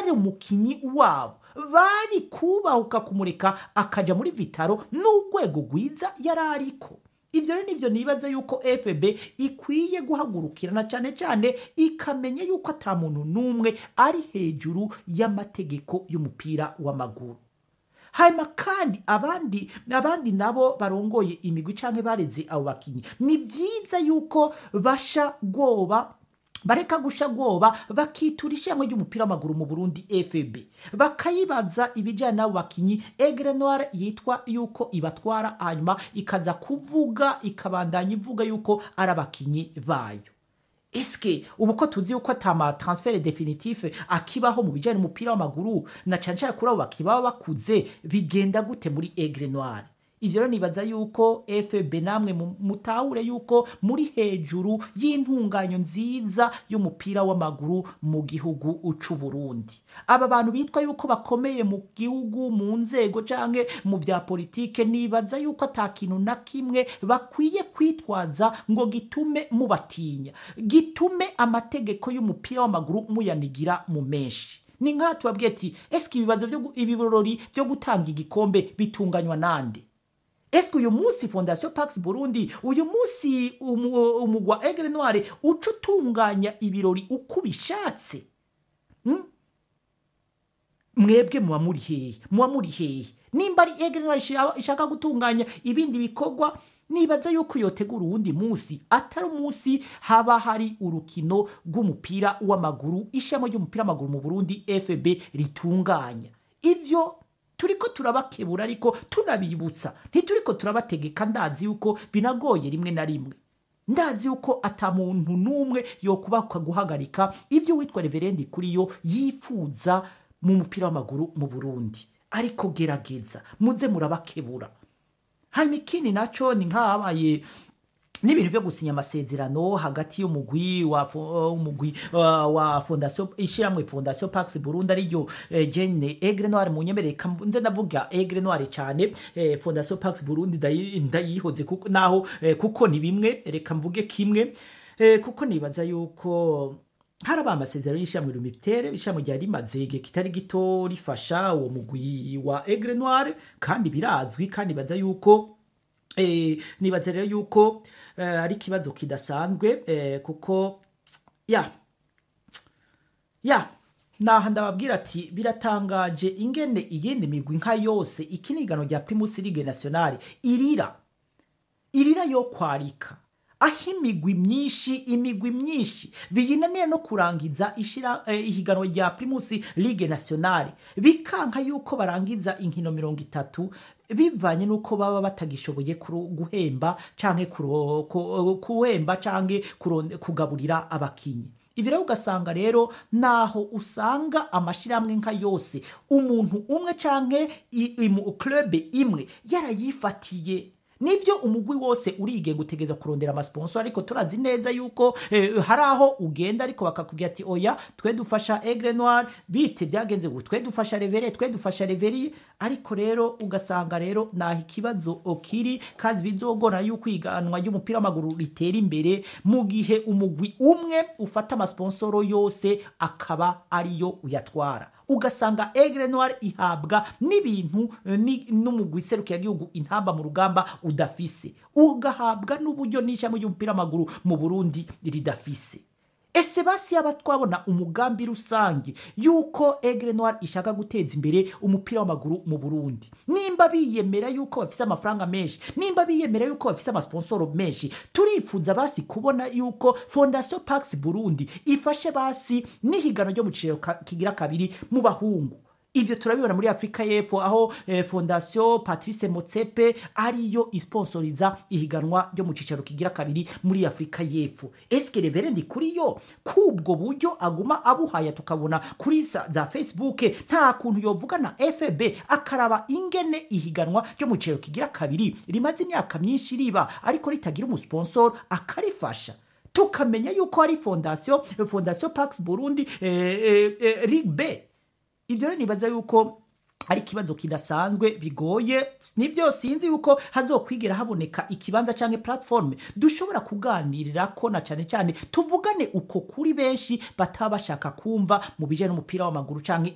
yari umukinyi wabo bari kubahuka kumureka akaja muri vitaro n'urwego rwiza yari ariko ibyo rero nibyo nibaza yuko fb ikwiye guhagurukirana cyane cyane ikamenya yuko ata muntu n'umwe ari hejuru y'amategeko y'umupira w'amaguru hanyuma kandi abandi abandi nabo barongoye imigwi cyangwa bareze abo bakinnyi ni byiza yuko basha bwoba bareka gusha bwoba bakitura ishyirahamwe ry'umupira w'amaguru mu burundi fb bakayibaza ibijyanye n'abo bakinnyi egre noire yitwa yuko ibatwara hanyuma ikaza kuvuga ikabandanya ivuga yuko ari abakinnyi bayo eske ubu ko tuzi yuko atama transfert definitif akibaho mu bijyanye n'umupira w'amaguru na cyane cyane kuri abo bakibaba bakuze bigenda gute muri egre noire ibyo rero nibaza yuko fb namwe mu- mutahure yuko muri hejuru y'intunganyo nziza y'umupira w'amaguru mu gihugu c'u Burundi aba bantu bitwa yuko bakomeye mu gihugu mu nzego canke mu vya politike nibaza yuko ata kintu na kimwe bakwiye kwitwaza ngo gitume mubatinya gitume amategeko y'umupira w'amaguru muyanigira mu menshi ni nk'aha tubabwiye ati eske ibibazo byo gu- ibirori byo gutanga igikombe bitunganywa nande eske uyu munsi fondation pax burundi uyu munsi umu- umugwa egre noire uca utunganya ibirori uko ubishatse Hmm? mwebwe muba muri hehe muba muri hehe nimba ari egre noire ishaka- ishaka gutunganya ibindi bikorwa nibaza yuko yotegura uwundi munsi atari umunsi haba hari urukino rw'umupira w'amaguru ishami ry'umupira w'amaguru mu burundi fb ritunganya ibyo turiko turabakebura ariko tunabibutsa ntituriko turabategeka ndazi yuko binagoye rimwe na rimwe ndazi yuko ata muntu n'umwe yokubaka guhagarika ibyo witwa reverendi kuri yo yifuza mu mupira w'amaguru mu burundi ariko gerageza muze murabakebura hanyuma ikindi naco ni nk'ahabaye n'ibintu byo gusinya amasezerano hagati y'umugwi wa fo- umugwi uh, wa fondation ishiramwe fondation Pax Burundi ariryo eh, Jane Egre Noire mu nyemerere kam- nze ndavuga Egre Noire cyane eh, fondation Pax Burundi ndayi- ndayihoze kuko naho eh, kuko ni bimwe reka mvuge kimwe eh, kuko nibaza yuko haraba amasezerano y'ishyirahamwe rumitere ishyirahamwe ryari rimaze igihe kitari gito rifasha uwo mugwi wa Egre Noire kandi birazwi kandi baza yuko Eh, nibaza rero yuko eh, ari ikibazo kidasanzwe eh, kuko ya ya naha ndababwira ati biratangaje ingene iyindi migwi nka yose ikinigano rya primus ligue nationale irira irira yo kwarika aho imigwi myinshi imigwi myinshi biyinaniye no kurangiza ishira eh, ihiganwa rya primus ligue nationale bikanka yuko barangiza inkino mirongo itatu bivanye n'uko baba batagishoboye kuro- guhemba canke kuro- ku- kuhemba canke kuron- kugaburira abakinyi ibi rero ugasanga rero naho usanga amashyirahamwe nka yose umuntu umwe canke i- imu- club imwe yarayifatiye nibyo umugwi wose urigenga utegereza kurondera amasponsor ariko turazi neza yuko eh, hari aho ugenda ariko bakakubwira ati oya twe dufasha Aigle Noir bite byagenze ngo twe dufasha Revere twe dufasha Reveri ariko rero ugasanga rero naho ikibazo okiri kandi bizogora yuko iganwa ry'umupira w'amaguru ritera imbere mu gihe umugwi umwe ufata amasponsoro yose akaba ariyo uyatwara ugasanga Aigle Noir ihabwa n'ibintu eh, ni- n'umugwi serukiragihugu intamba mu rugamba udafise ugahabwa n'uburyo n'ishami ry'umupira w'amaguru mu Burundi ridafise ese basi yaba twabona umugambi rusange yuko Aigle Noir ishaka guteza imbere umupira w'amaguru mu Burundi nimba biyemera yuko bafise amafaranga menshi nimba biyemera yuko bafise amasponsoro menshi turifuza basi kubona yuko Fondation Pax Burundi ifashe basi n'ihigano ryo mu ciciro ka- kigira kabiri mu bahungu ivyo turabibona muri afurika y'epfo aho eh, fondation patrice motsepe ariyo isponsoriza ihiganwa ryo mu cicaro kigira kabiri muri afurika y'epfo eske reverendi kuri yo kubwo buryo aguma abuhaya tukabona kuri za, za facebook nta kuntu yovuga na fb akaraba ingene ihiganwa ryo mu cicaro kigira kabiri rimaze imyaka myinshi riba ariko ritagira umusponsor akarifasha tukamenya yuko hari fondation fondation pax burundi eh, eh, eh, rig b ivyo rero nibaza yuko ari ikibazo kidasanzwe bigoye nibyo sinzi yuko hazokwigera haboneka ikibanza canke platform dushobora kuganirira ko na cane cane tuvugane uko kuri benshi bataba bashaka kumva mu bijanye n'umupira w'amaguru canke